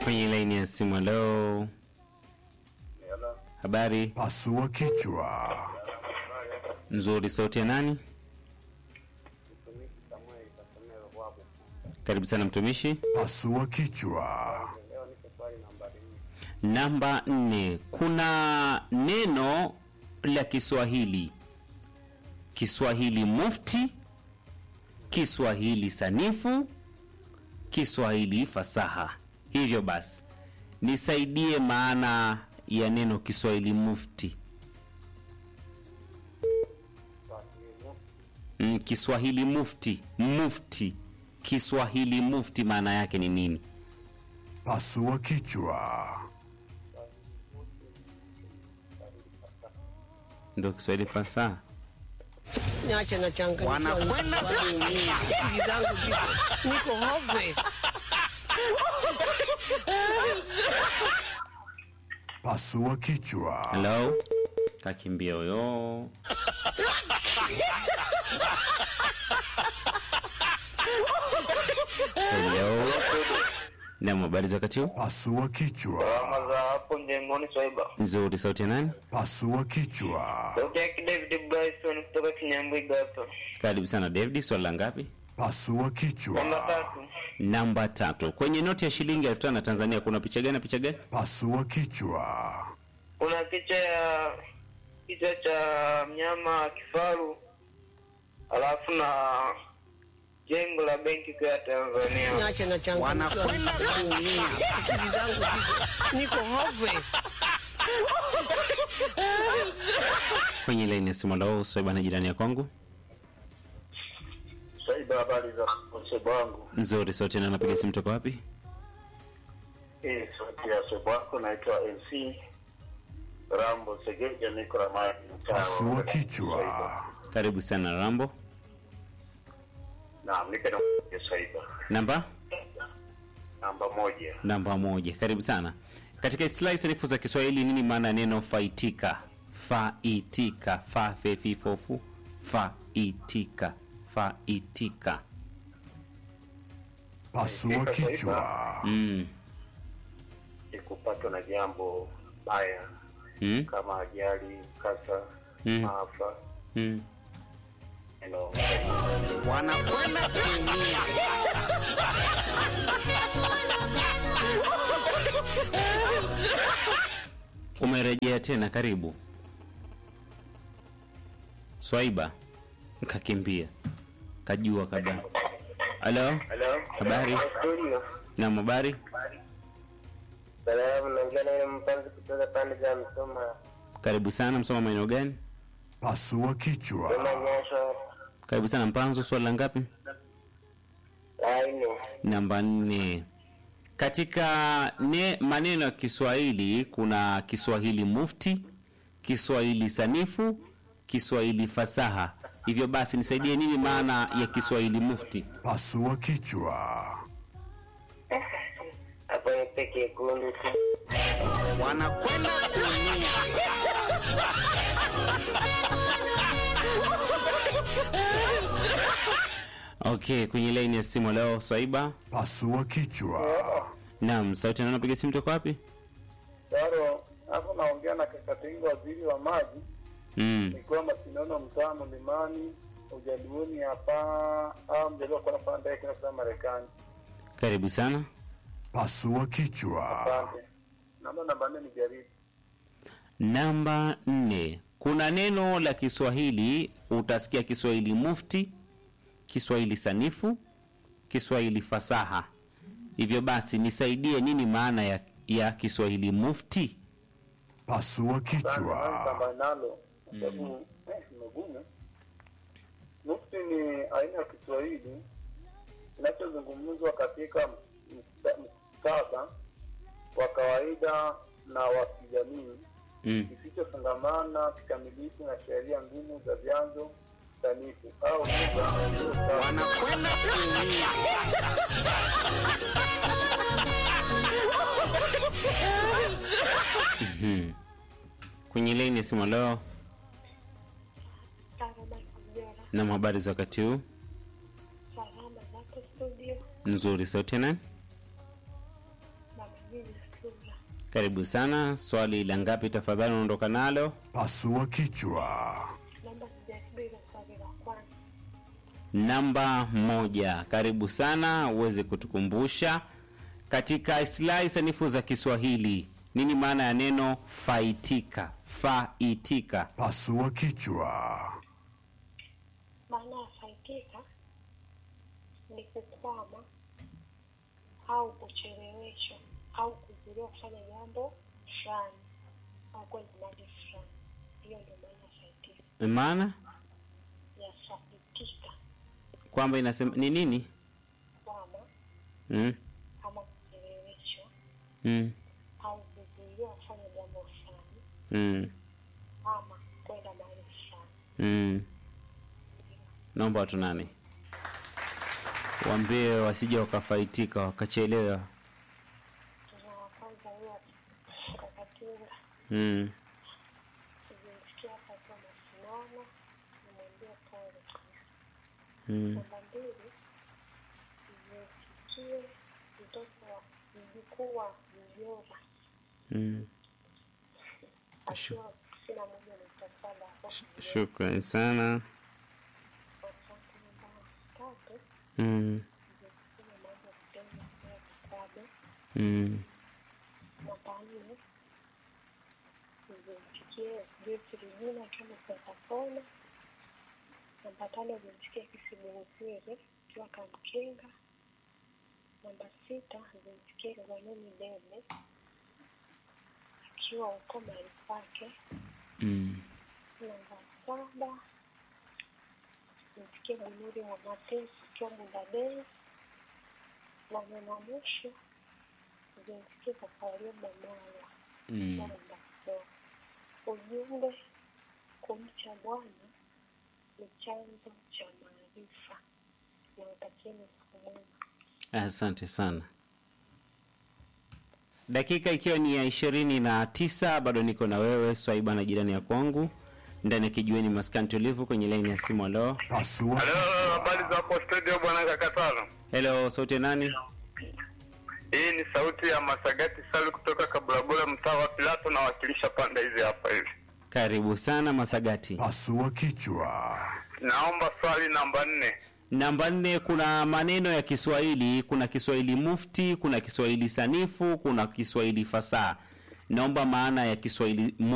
kwenye laini ya simu. Halo, habari Pasua kichwa. nzuri. Sauti ya nani? Karibu sana mtumishi. Pasua kichwa. Namba nne, kuna neno la Kiswahili, Kiswahili mufti, Kiswahili sanifu, Kiswahili fasaha. Hivyo basi nisaidie maana ya neno Kiswahili mufti. Mm, Kiswahili mufti, mufti, Kiswahili mufti maana yake ni nini? Pasua kichwa. Ndio Kiswahili fasaha. Niache na changamoto. Wanakwenda kuumia. Akili zangu ziko niko hopeless. Pasua kichwa. Hello? Kakimbia huyo. Hello? Naam, habari za wakati huu? Pasua kichwa. za hapo mjengoni Swaiba. Nzuri, sauti ya nani? Pasua kichwa. Sauti yake David Bryson kutoka Kinyambwiga hapa. Karibu sana David, swali la ngapi? Pasua Namba kichwa. tatu. Namba tatu. Kwenye noti ya shilingi elfu tano ya Tanzania kuna picha gani na picha gani? Pasua kichwa. Kuna picha ya kichwa cha mnyama kifaru, alafu na jengo la benki kuu ya Tanzania. Niache na changamoto. Wanakwenda kuumia. Akili zangu ziko niko hopeless. Kwenye laini ya simu lao Swaiba na jirani ya kwangu. Swaiba, habari za msebo wangu? Nzuri, sauti ya nani? Napiga simu toka wapi? Hii sauti ya msebo wako, naitwa MC Rambo Segeja, niko Ramani. mtaa wa Pasua Swaiba. kichwa. Karibu sana Rambo. Naam, nipe na Swaiba. Namba Namba moja. namba moja. Karibu sana. Katika istilahi sanifu za Kiswahili, nini maana ya neno faitika? Faitika, fa fe fi fo fu, faitika, faitika. Pasua kichwa. Mm. Ni kupatwa na jambo baya Mm. kama ajali, kasa, Mm. maafa, Mm. you know. Wanakwenda kuumia. Umerejea tena, karibu Swaiba. Kakimbia, kajua kabla. Halo, Hello? Habari? Studio. na habari. Salamu, naongea na yule mpanzi kutoka pande za Msoma. Karibu sana. Msoma maeneo gani? Pasua kichwa. Nyasho. Karibu sana Mpanzo. Swali la ngapi? Aine. Namba nne. Katika ne, maneno ya Kiswahili kuna Kiswahili mufti, Kiswahili sanifu, Kiswahili fasaha. Hivyo basi nisaidie, nini maana ya Kiswahili mufti? Pasua kichwa. Hapo ni peke yekundu tu. Wanakwenda kuumia. Okay, kwenye laini ya simu leo Swaiba. Pasua kichwa. Naam, sauti na napiga simu toka wapi? Taro, hapo naongea na Kakatinga, waziri wa maji, Mm. nikiwa Masinono, mtaa Mlimani, ujaluoni hapa, au mjaliwa kwa nafanya ndege kwenda sana Marekani. Karibu sana. Pasua kichwa. Asante. Namba namba nne ni jaribu. Namba nne. Kuna neno la Kiswahili utasikia Kiswahili mufti, Kiswahili sanifu, Kiswahili fasaha. Hivyo basi nisaidie, nini maana ya, ya Kiswahili mufti? Pasua kichwa. Namba nalo, kwa sababu eh, imegumu. Mufti ni aina ya Kiswahili kinachozungumzwa katika msta- muktadha wa kawaida na wa kijamii Mm. kisichofungamana kikamilifu na sheria ngumu za vyanzo sanifu au lugha Wanakwenda kuumia. Mhm. Kwenye laini ya simu leo Salama Kamjora, na habari za wakati huu salama zako studio, nzuri. Sauti ya nani? mama Karibu sana. Swali la ngapi tafadhali unaondoka nalo? Pasua kichwa. Namba moja. Karibu sana uweze kutukumbusha katika islahi sanifu za Kiswahili nini maana ya neno faitika? Faitika. Pasua kichwa. Maana ya faitika ni kukwama au kucheleweshwa au kuzuiliwa kufanya jambo fulani au kwenda mahali fulani. Hiyo ndio maana ya faitika. Maana Ya faitika kwamba inasema ni nini? kwama Mm. ama kucheleweshwa Mm. au kuzuiliwa kufanya jambo fulani Mm. ama kwenda mahali fulani. Mm. Naomba watu nane waambie wasije wakafaitika wakachelewa. Tuna wa kwanza huyo kakatinga Mm. kujisikia hapa akiwa masimama nimwambie pole. Mm. Namba mbili nimesikie mtoto wa mjukuu wa mjomba Mm. akiwa sina moja nukta saba hapo Sh- Shukrani sana. asante. Namba tatu Mm. nimesikia mambo ya kupenda kwa kitabu. Mm. Namba nne nimesikie Joyce Regina akiwa Msakapona. Namba tano nimesikia Kisibunziri akiwa Kamkenga. Namba sita nimesikia Zanuni Debe akiwa huko mahali pake. Mm. Namba saba nimesikia Bunuri wa Mateso akiwa Mundadei. Na neno mwisho nimesikia Kafaria Bomala Mm. kwamba ujumbe kumcha Bwana ni chanzo cha maarifa. Nawatakieni siku mwema. Asante sana. Dakika ikiwa ni ya ishirini na tisa bado niko na wewe Swaiba na jirani ya kwangu ndani ya kijiweni maskani tulivu kwenye laini ya simu. Alo, Pasua Halo, kichwa. habari za hapo studio bwana Kakatano. hello, sauti ya nani? Hii ni sauti ya Masagati Salu kutoka Kabulabula, mtaa wa Pilato, nawakilisha pande hizi hapa hivi. Karibu sana Masagati. Pasua kichwa. Naomba swali namba nne. Namba nne, kuna maneno ya Kiswahili, kuna Kiswahili mufti, kuna Kiswahili sanifu, kuna Kiswahili fasaha. Naomba maana ya Kiswahili